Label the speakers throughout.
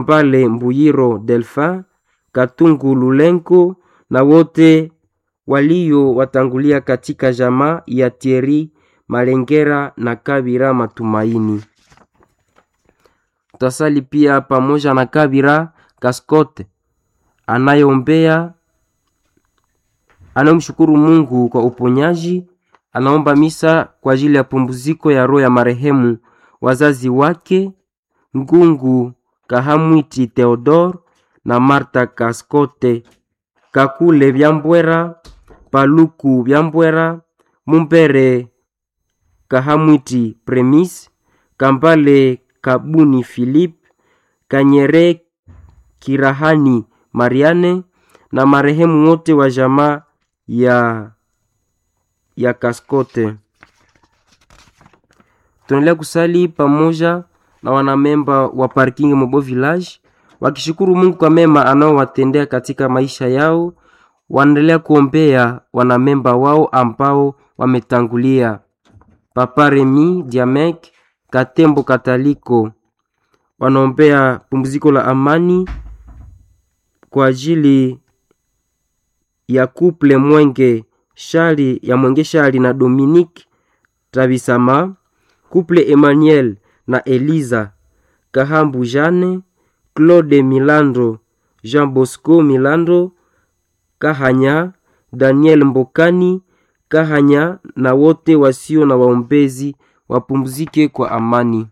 Speaker 1: Pale Mbuyiro Delphin, Katungu Lulenko na wote walio watangulia katika jamaa ya Thierry Malengera na Kabira Matumaini. Tutasali pia pamoja na Kabira Kaskote anayeombea anayemshukuru Mungu kwa uponyaji. Anaomba misa kwa ajili ya pumziko ya roho ya marehemu wazazi wake Ngungu Kahamwiti Theodore na Marta Kaskote Kakule Byambwera Paluku Byambwera Mumbere Kahamwiti Premis Kambale Kabuni Philip Kanyere Kirahani Mariane na marehemu wote wa jamaa ya ya Kaskote. Tunaendelea kusali pamoja na wanamemba wa parking Mobo Village wakishukuru Mungu kwa mema anaowatendea katika maisha yao. Wanaendelea kuombea wanamemba wao ambao wametangulia: Papa Remi Diamek Katembo Kataliko, wanaombea pumziko la amani kwa ajili ya kuple Mwenge Shali ya Mwenge Shali na Dominique Tabisama, kuple Emmanuel na Eliza Kahambu Jane, Claude Milando, Jean Bosco Milando Kahanya, Daniel Mbokani Kahanya na wote wasio na waombezi wapumzike kwa amani.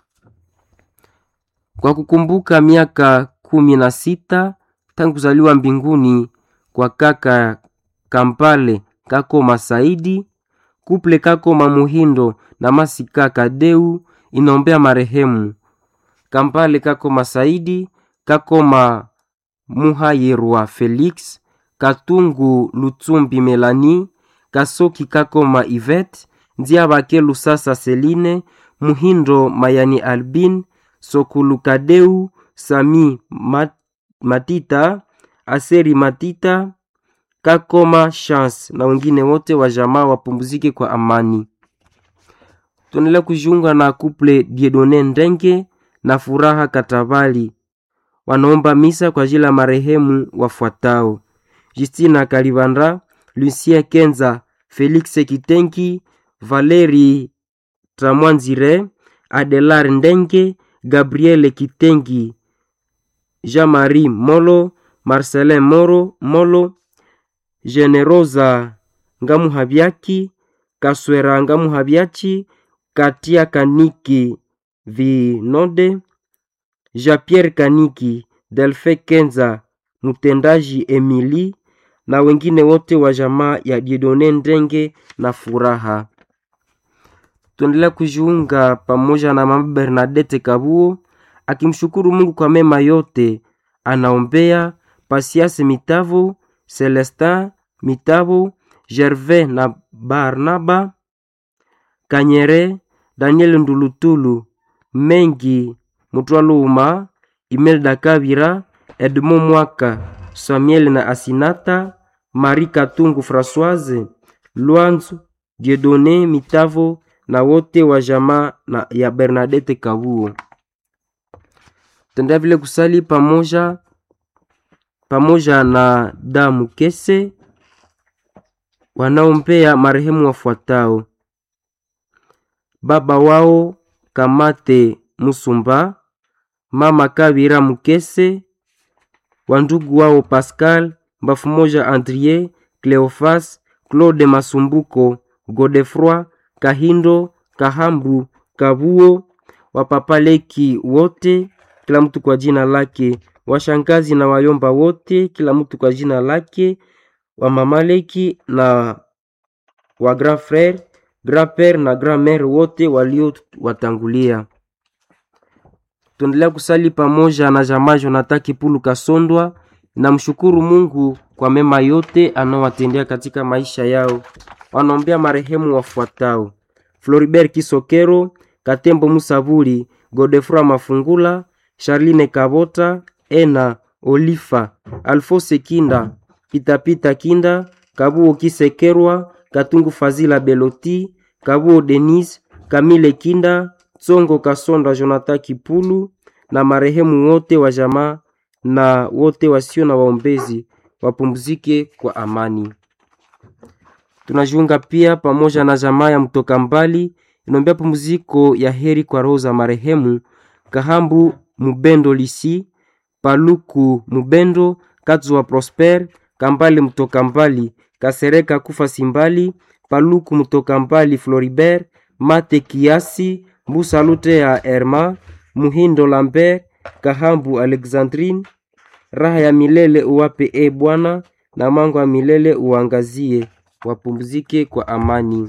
Speaker 1: Kwa kukumbuka miaka kumi na sita tangu kuzaliwa mbinguni kwa kaka Kampale Kakoma Saidi, kuple Kakoma Muhindo na Masika Kadeu inaombea marehemu Kampale Kakoma Saidi, Kakoma Muhayerwa Felix, Katungu Lutsumbi Melani, Kasoki Kakoma Ivet, Ndiabake Lusasa Seline, Muhindo Mayani Albin, Sokulu Kadeu, Sami Mat Matita, Aseri Matita, Kakoma Chance na wengine wote wa jamaa wapumzike kwa amani. Tuendelea kujiunga na kuple Diedone Ndenge na Furaha Katabali wanaomba misa kwa ajili ya marehemu wafuatao: Justina Kalibanda, Lucien Kenza, Felix Kitenki, Valeri Tramwanzire, Adelar Ndenge, Gabriel Kitengi, Jean-Marie Molo, Marcelin Moro Molo, Generosa Ngamuhabyaki, Kaswera Ngamuhabyachi, Katia Kaniki Vinode, Jean-Pierre Kaniki, Delfe Kenza, mtendaji Emili na wengine wote wa jamaa ya Diedone Ndenge na Furaha. Tuendelea kujiunga pamoja na mama Bernadette Kabuo akimshukuru Mungu kwa mema yote. Anaombea Pasiase Mitavo, Celestin Mitavo, Gervais na Barnaba Kanyere, Daniel Ndulutulu, Mengi Mutwaluma, Imelda Kabira, Edmond Mwaka, Samuel na Asinata, Marie Katungu Françoise, Lwanzu, Dieudonné Mitavo na wote wa jamaa na ya Bernadette Kabuo. Tendea vile kusali pamoja pamoja na damu kese wanaompea marehemu wafuatao: baba wao Kamate Musumba, mama Kabira Mukese, wandugu wao Pascal Mbafu moja, Andrie Cleofas, Claude Masumbuko, Godefroi Kahindo, Kahambu Kabuo, wapapaleki wote, kila mtu kwa jina lake, washangazi na wayomba wote, kila mtu kwa jina lake, wamamaleki na wa grand frere, grand pere na grand mere wote walio watangulia. Tuendelea kusali pamoja na jamaa Jonathan Kipulu Kasondwa na mshukuru Mungu kwa mema yote anaowatendea katika maisha yao. Wanaombea marehemu wafuatao: Floribert Kisokero, Katembo Musabuli, Godefroy Mafungula, Charline Kabota, Ena Olifa, Alfose Kinda, Pitapita Kinda, Kabuo Kisekerwa, Katungu Fazila Beloti, Kabuo Denis, Kamile Kinda, Tsongo Kasonda Jonathan Kipulu, na marehemu wote wa jamaa na wote wasio na waombezi wapumzike kwa amani. Tunajiunga pia pamoja na jamaa ya mtoka mbali inaombea pumziko ya heri kwa roho za marehemu Kahambu Mubendo Lisi, Paluku Mubendo, Katzuwa Prosper, Kambale mtoka mbali, Kasereka Kufa Simbali, Paluku mtoka mbali Floribert, Mate Kiasi, Mbusa Lute ya Herma, Muhindo Lambert, Kahambu Alexandrine, raha ya milele uwape e Bwana, na mango ya milele uangazie, wapumzike kwa amani.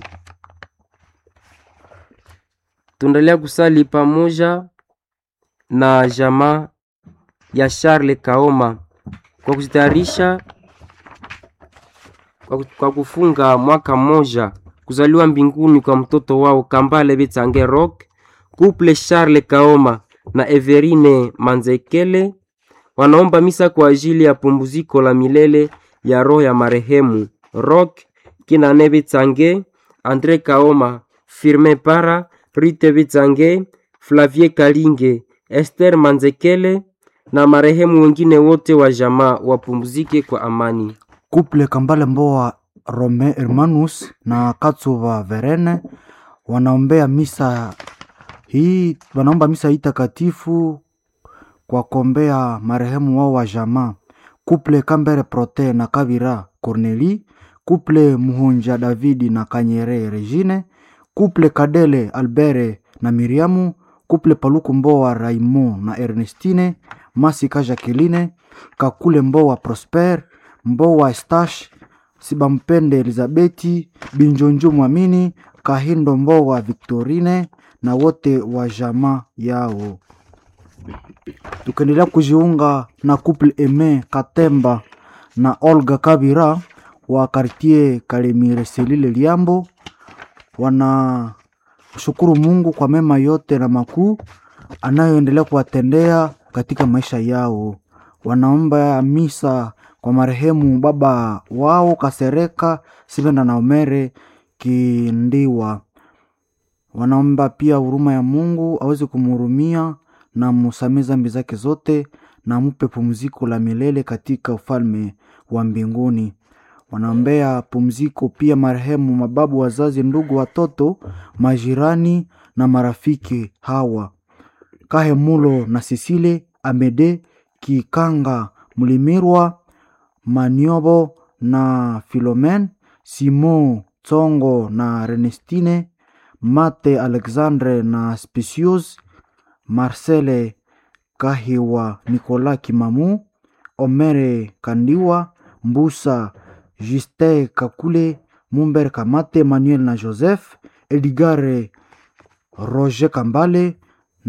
Speaker 1: Tuendelea kusali pamoja na jamaa ya Charles Kaoma kwa kujitayarisha kwa, kwa kufunga mwaka mmoja kuzaliwa mbinguni kwa mtoto wao Kambale Betsange Rock, couple Charles Kaoma na Everine Manzekele wanaomba misa kwa ajili ya pumziko la milele ya roho ya marehemu Rock Kinane Betsange, Andre Kaoma, Firmin Para, Rite Betsange, Flavie Kalinge, Esther Manzekele na marehemu wengine wote wa jamaa wapumzike kwa amani.
Speaker 2: Kuple Kambale Mboa Rome Hermanus na Katsuva Verene wanaombea misa hii, wanaomba misa hii takatifu kwa kuombea marehemu wao wa jamaa. Kuple Kambere Prote na Kavira Corneli, kuple Muhunja Davidi na Kanyere Regine, kuple Kadele Albere na Miriamu, kuple Paluku Mboa Raimond na Ernestine, Masika Jacqueline, Kakule Mboa Prosper, Mboa Estache, Sibampende Elizabeti, Binjonjo Mwamini, Kahindo Mboa Victorine na wote wa jamaa yao. Tukaendelea kujiunga na couple Eme Katemba na Olga Kabira wa kartie Kalemire Selile Liambo, wanashukuru Mungu kwa mema yote na makuu anayoendelea kuwatendea katika maisha yao. Wanaomba misa kwa marehemu baba wao Kasereka Sibenda na Omere Kindiwa. Wanaomba pia huruma ya Mungu aweze kumhurumia na musamee zambi zake zote na mupe pumziko la milele katika ufalme wa mbinguni. Wanaombea pumziko pia marehemu mababu, wazazi, ndugu, watoto, majirani na marafiki hawa Kahemulo na Sisile Amede Kikanga Mlimirwa Maniobo na Filomen Simon Tsongo na Renestine Mate Alexandre na Specius Marcele Kahiwa Nicolas Kimamu Omere Kandiwa Mbusa Juste Kakule Mumber Kamate Manuel na Joseph Edgare Roger Kambale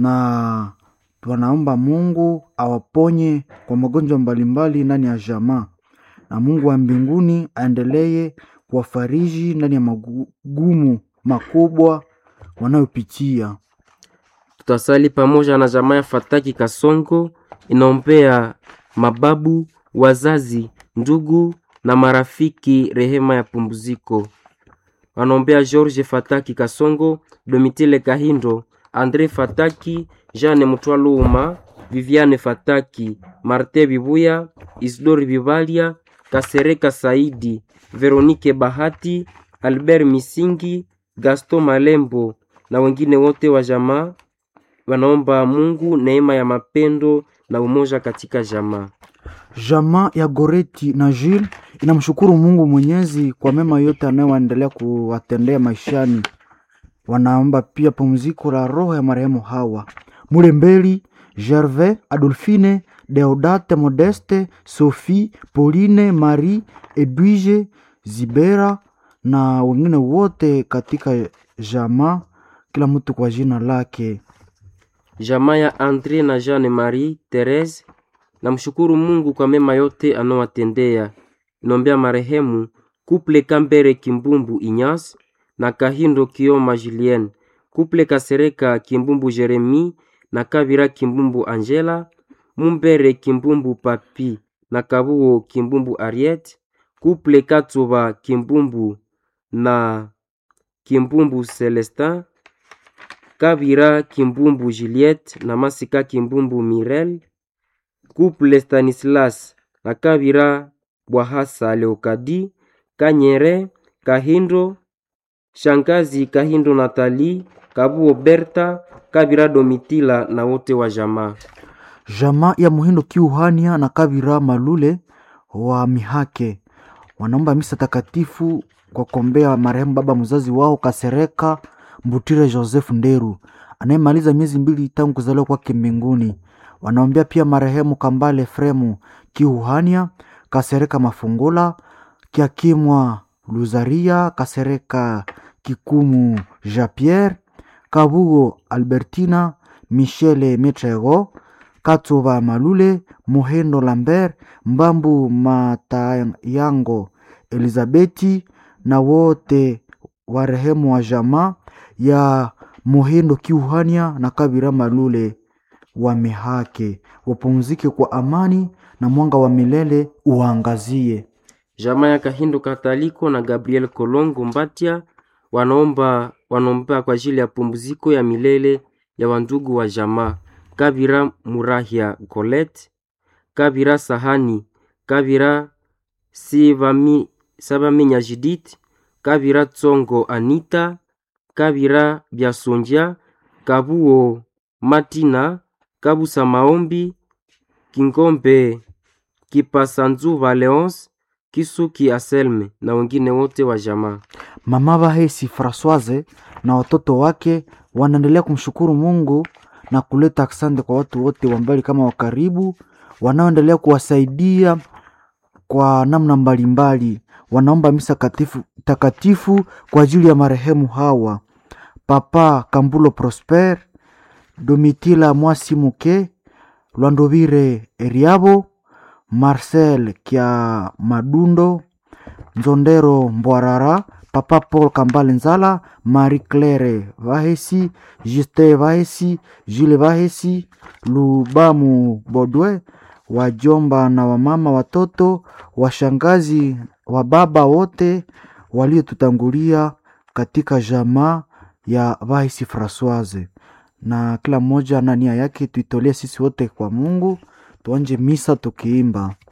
Speaker 2: na wanaomba Mungu awaponye kwa magonjwa mbalimbali ndani ya jamaa, na Mungu wa mbinguni aendelee kuwafariji ndani ya magumu makubwa wanayopitia.
Speaker 1: Tutasali pamoja na jamaa ya Fataki Kasongo inaombea mababu, wazazi, ndugu na marafiki rehema ya pumziko. Wanaombea George Fataki Kasongo, Domitile Kahindo, Andre Fataki, Jeanne Mutwaluma, Viviane Fataki, Marte Bibuya, Isidori Bibalia, Kasereka Saidi, Veronike Bahati, Albert Misingi, Gaston Malembo na wengine wote wa jamaa wanaomba Mungu neema ya mapendo na umoja katika jamaa.
Speaker 2: Jamaa ya Goreti na Jules inamshukuru Mungu Mwenyezi kwa mema yote anayoendelea kuwatendea maishani. Wanaomba pia pumziko la roho ya marehemu hawa Mulembeli, Gervais, Adolphine, Deodate, Modeste, Sophie, Pauline, Marie, Edwige, Zibera na wengine wote katika jamaa, kila mtu kwa jina lake.
Speaker 1: Jamaa ya Andre na Jeanne Marie Therese namshukuru Mungu kwa mema yote anowatendea. Inombea marehemu Kuple Kambere Kimbumbu Inyas na Kahindo Kioma Julien, Kuple Kasereka Kimbumbu Jeremi na Kabira Kimbumbu Angela, Mumbere Kimbumbu Papi na Kabuo Kimbumbu Ariet, Kuple Katsuba Kimbumbu na Kimbumbu Celestin, Kabira Kimbumbu Juliette na Masika Kimbumbu Mirel, Couple Stanislas na Kabira Bwahasa Leokadi, Kanyere Kahindo, Shangazi Kahindo Natali, Kabuo Berta, Kabira Domitila na wote wa jamaa.
Speaker 2: Jamaa ya Muhindo Kiuhania na Kabira Malule wa Mihake wanaomba misa takatifu kwa kuombea marehemu baba mzazi wao Kasereka Mbutire Joseph Nderu anayemaliza miezi mbili tangu kuzaliwa kwake mbinguni. Wanaombea pia marehemu Kambale Fremu Kiuhania, Kasereka Mafungula, Kiakimwa Luzaria, Kasereka Kikumu Jean Pierre, Kabugo Albertina, Michele Metrego, Katsuba Malule, Muhendo Lambert, Mbambu Matayango, Elizabeti na wote warehemu wa jamaa ya Muhendo Kiuhania na Kabira Malule wa Mihake wapumzike kwa amani na mwanga wa milele uangazie.
Speaker 1: Jamaa ya Kahindo Kataliko na Gabriel Kolongo Mbatia wanaomba wanaombea kwa ajili ya pumziko ya milele ya wandugu wa jamaa Kabira Murahia Colette, Kabira Sahani, Kabira Sivami, Sabaminya Judith, Kabira Tsongo Anita, Kabira Biasonja, Kabuo Matina, Kabusa Maombi, Kingombe Kipasanzuva Leonce, Kisuki Aselme na wengine wote wa jamaa.
Speaker 2: Mama Bahesi Francoise na watoto wake wanaendelea kumshukuru Mungu na kuleta asante kwa watu wote wa mbali kama wa karibu wanaoendelea kuwasaidia kwa namna mbalimbali. Wanaomba misa katifu, takatifu kwa ajili ya marehemu hawa: Papa Kambulo Prosper, Domitila Mwasi Muke, Lwandovire Eriabo, Marcel Kia Madundo, Nzondero Mbwarara, Papa Paul Kambale Nzala, Marie Claire Vahesi, Justin Vahesi, Jules Vahesi, Lubamu Bodwe, wajomba na wamama, watoto, washangazi, wa baba wote waliotutangulia katika jamaa ya Vahesi Francoise, na kila mmoja na nia yake tuitolee sisi wote kwa Mungu. Tuanje misa tukiimba